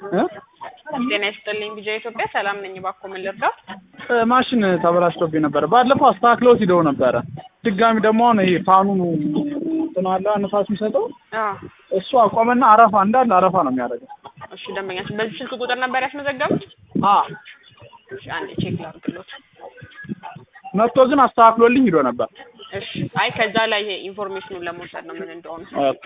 እ? ጤና ይስጥልኝ ቢጃ ኢትዮጵያ ሰላም ነኝ። እባክዎ ምን ልርዳው? እ፣ ማሽን ተበላሽቶብኝ ነበረ። ባለፈው አስተካክለውት ሂደው ነበረ። ድጋሚ ደግሞ አሁን ይሄ ፋኑ እንትን አለ ንፋስ የሚሰጠው አዎ እሱ አቆመና አረፋ እንዳለ አረፋ ነው የሚያደርገው። እሺ ደንበኛችን በዚህ ስልክ ቁጥር ነበር ያስመዘገቡት? አ እሺ አንዴ ቼክ ላድርግሎት። መጥቶ ግን አስተካክሎልኝ ሂዶ ነበር። እሺ አይ ከዛ ላይ ይሄ ኢንፎርሜሽኑን ለመውሰድ ነው ምን እንደሆነ። ኦኬ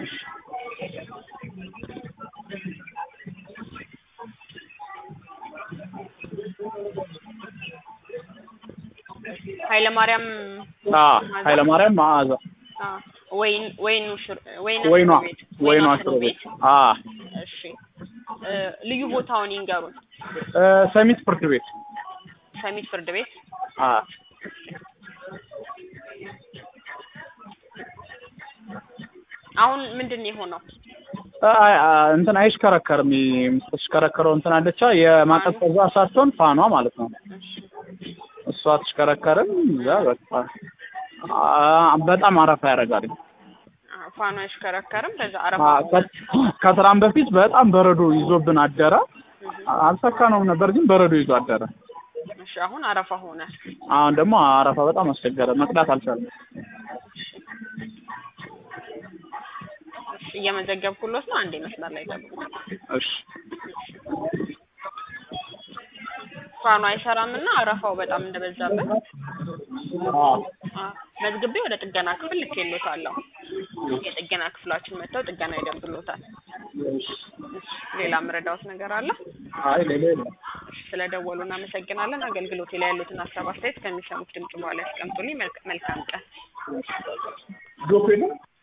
ኃይለ ማርያም አ ኃይለ ማርያም መዓዛ አ ወይን ወይኑ ሽር ወይኑ ወይኗ ሽሮ ቤት ወይኗ ወይኗ ሽሮ ቤት አ እሺ እ ልዩ ቦታውን ይንገሩን። እ፣ ሰሚት ፍርድ ቤት ሰሚት ፍርድ ቤት አ አሁን ምንድን ነው የሆነው? አይ አ፣ እንትን አይሽከረከርም። የምትሽከረከረው እንትን አለቻ የማቀዝቀዣ ሳትሆን ፋኗ ማለት ነው። እሺ እሷ አትሽከረከርም። እዛ በቃ አ፣ በጣም አረፋ ያደርጋል። አ፣ ፋኑ አይሽከረከርም። ከዛ አ፣ አረፋ ከ- ከስራም በፊት በጣም በረዶ ይዞብን አደረ። አልሰካነውም ነበር ግን በረዶ ይዞ አደረ። እሺ አሁን አረፋ ሆነ። አሁን ደግሞ አረፋ በጣም አስቸገረ። መቅዳት አልቻለም። እሺ እየመዘገብኩሎት ነው። አንዴ መስመር ላይ ጠብቁ። እሺ ፋኑ አይሰራም እና አረፋው በጣም እንደበዛበት አ፣ አ፣ መዝግቤ ወደ ጥገና ክፍል ልኬሎታለሁ። የጥገና ክፍላችን መጥተው ጥገና ይደርግሎታል። እሺ። ሌላ ምረዳውት ነገር አለ? አይ ሌላ የለም። እሺ፣ ስለደወሉ እናመሰግናለን። አገልግሎቴ ላይ ያሉትን ሀሳብ አስተያየት ከሚሰሙት ድምጽ በኋላ ያስቀምጡልኝ። መልክ- መልካም ቀን። ጆፌ ነው